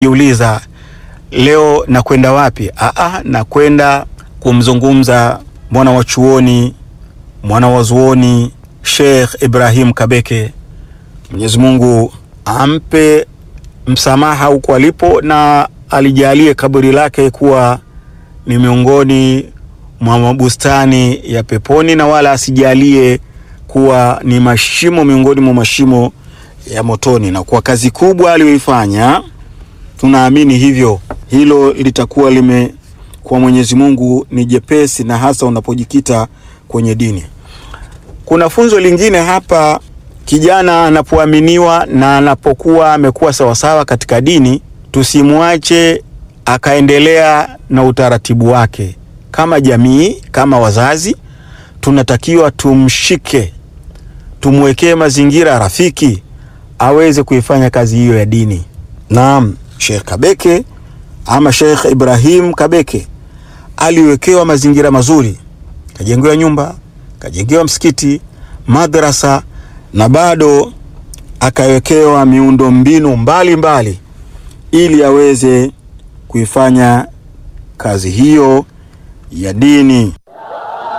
Jiuliza, leo nakwenda wapi? Aa, nakwenda kumzungumza mwana wa chuoni mwana wa zuoni Sheikh Ibrahim Kabeke. Mwenyezi Mungu ampe msamaha huko alipo na alijalie kaburi lake kuwa ni miongoni mwa mabustani ya peponi na wala asijalie kuwa ni mashimo miongoni mwa mashimo ya motoni. Na kwa kazi kubwa aliyoifanya, tunaamini hivyo, hilo litakuwa lime kwa Mwenyezi Mungu ni jepesi, na hasa unapojikita kwenye dini. Kuna funzo lingine hapa, kijana anapoaminiwa na anapokuwa amekuwa sawasawa katika dini, tusimwache akaendelea na utaratibu wake. Kama jamii, kama wazazi, tunatakiwa tumshike, tumwekee mazingira rafiki aweze kuifanya kazi hiyo ya dini. Naam, Sheikh Kabeke ama Sheikh Ibrahim Kabeke aliwekewa mazingira mazuri, kajengewa nyumba, kajengewa msikiti, madrasa na bado akawekewa miundo mbinu mbalimbali ili aweze kuifanya kazi hiyo ya dini.